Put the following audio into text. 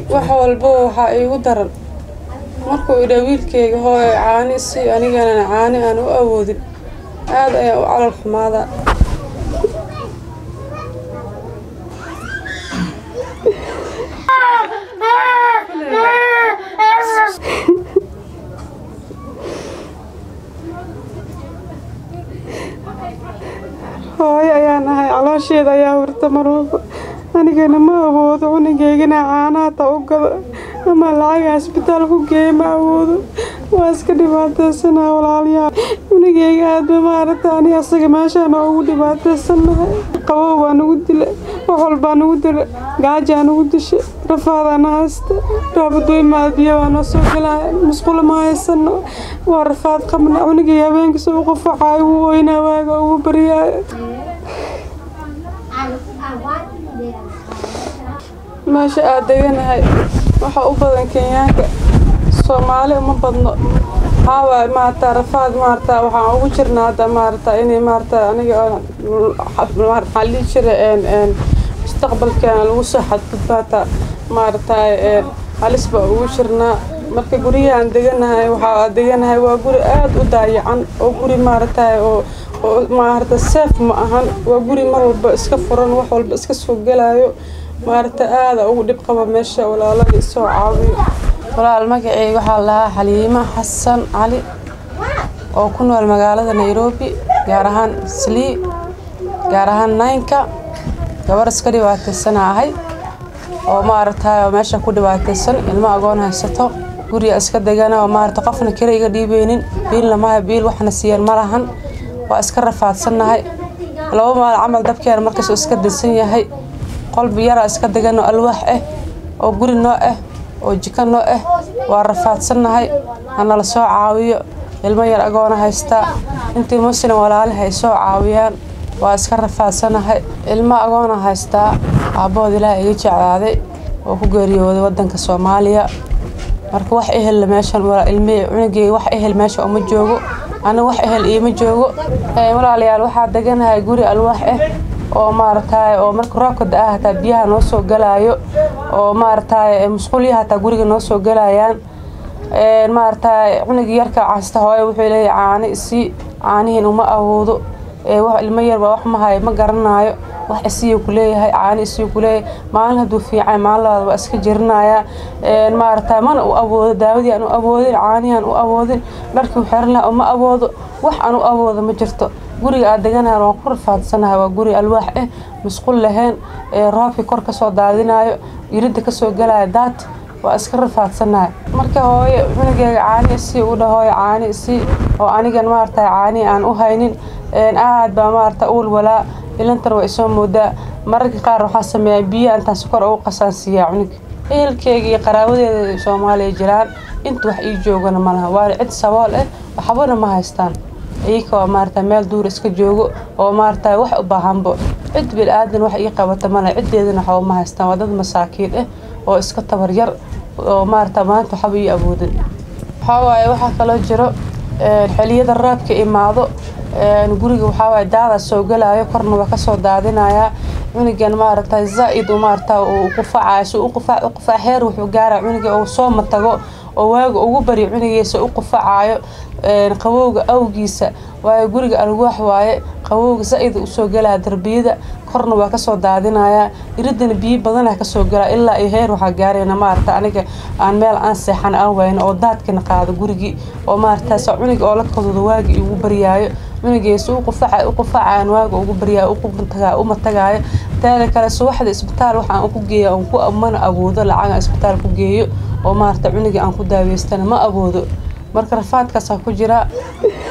wax walba waxaa iigu daran markuu idhaa wiilkeyga hooyo caani si anigana caani aan u awoodin aad ayaan u calal xumaadaa hooyo ayaan ahay caloosheeda ayaa hurta mar walba anigana ma awoodo cunugeygana caanaha ta u gado ama lacaga isbitaal ku geeya ma awoodo waa iska dhibaateysanaa walaalayaal cunugeyga aadba maaragta ani asaga meeshaan ugu dhibaateysannahay qabow baa nagu dila wax walbaa nagu dila gaajaa nagu disha rafaadaana haysta raabadooymaad biyo waa noo soo gelaya musqulo ma haysano waa rafaad qabna cunugeyga habeenkiisa u qufacaayo wuu oynaa waaga ugu baryaayo meesha aad deganahay waxa u badan kenyaanka soomaali uma badno waxaawaay maarata rafaad maarata waxaan ugu jirnaa hadda maarata inay maarata aniga maxaa dhihi jira mustaqbalkeena lagu soo xadgudbaata maarata halis baa ugu jirnaa marka guryahaan deganahay waxaa deganahay waa guri aada u daayacan oo guri maarata oo oo maarata seef ma ahan waa guri mar walba iska furan wax walba iska soo gelaayo maarata aada ugu dhib qaba meesha walaalada isoo caawiyo walaal magaceyga waxaa lahaa xaliimo xasan cali oo ku nool magaalada nairobi gaar ahaan slii gaar ahaan naynka gabar iska dhibaataysana ahay oo maaragtay oo meesha ku dhibaataysan ilmo agoon haysato guriga iska degana oo maarata qofna kale iga dhiibeynin biilna maha biil waxna siiyeen ma lahan waa iska rafaadsannahay laba maal camal dabkeena markaasuu iska dansan yahay qolbi yaraa iska deganoo alwaax ah oo guri noo ah oo jiko noo ah waa rafaadsannahay hanala soo caawiyo ilmo yar agoona haystaa intii muslim walaaliha ay soo caawiyaan waa iska rafaadsanahay ilmo agoona haystaa aabbahood ilaah iga jeclaaday oo ku geeriyooday wadanka soomaaliya marka wax ehel meeshan ilmihii cunugeyga wax ehel meesha uma joogo aniga wax ehel iima joogo walaalayaal waxaa deganahay guri alwaax ah oo maaragtay oo marka roobka da-a hataa biyaha noo soo galaayo oo maaragtay musqulyaha hataa guriga noo soo galayaan maaragtay cunugii yarka casta hooyo wuxuu leeyahay caani isii caanihiin uma awoodo ilmo yar baa wax ma hayo ma garanaayo wax isiyu kuleeyahay caani isiyu kuleeyahay maalin hadduu fiican maalin labaad waa iska jirinayaa maaragtay mana u awoodo daawadii aan u awoodin caanihi aan u awoodin dharkii u xiran lahaa uma awoodo wax aan u awoodo ma jirto guriga aad deganahan waan ku rafaadsanahay waa guri alwaax ah musqul lahayn roobkii kor kasoo daadinayo iridda kasoo galaya daad waa iska rafaadsanahay marka hooyo cunugeyga caani isii u dhahooyo caani isii oo anigan maaragtay caani aan u haynin aad baa maaragta uul walaa ilantan waa isoo moodaa mararka qaar waxaa sameeyaa biyaha intaan sokor ugu qasaansiiyaa cunug ehelkeyga iyo qaraabadeeda soomaaliya jiraan inta wax ii joogana malaha waana cid sabool ah waxbana ma haystaan iyaka oo maarata meel duur iska joogo oo maarata wax u baahanbo cid bil-aadan wax ii qabata male ciddeedana waxba ma haystaan waa dad masaakiin ah oo iska tabar yar oo maarata maanta waxba ii awoodin waxaa waaye waxaa kaloo jiro xiliyada roobka imaado guriga waxaa waaye daada soo galaayo korna waa kasoo daadinayaa cunugan maaragta zaa-id maarata uu qufacayo si u qufac u qufac heer wuxuu gaara cunuga uu soo matago oo waaga ugu baryo cunugiisa u qufacayo qabowga awgiisa waayo guriga alwaax waaye qabowga zaa-id usoo galaya darbiyada korna waa kasoo daadinayaa iridana biyo badanah kasoo galaa ilaa iyo heer waxaa gaarayna maarata aniga aan meel aan seexan aan wayno oo daadkana qaado gurigii oo maarataas cunuga oo la kadudo waagi igu baryaayo cunugeesa u qufaca u qufacaan waaga ugu baryaayo uma tagaayo taada kale subaxda isbitaal waxaan ku geeya aan ku mana awoodo lacaga isbitaal ku geeyo oo maarata cunugii aan ku daaweystana ma awoodo marka rafaadkaasaa ku jira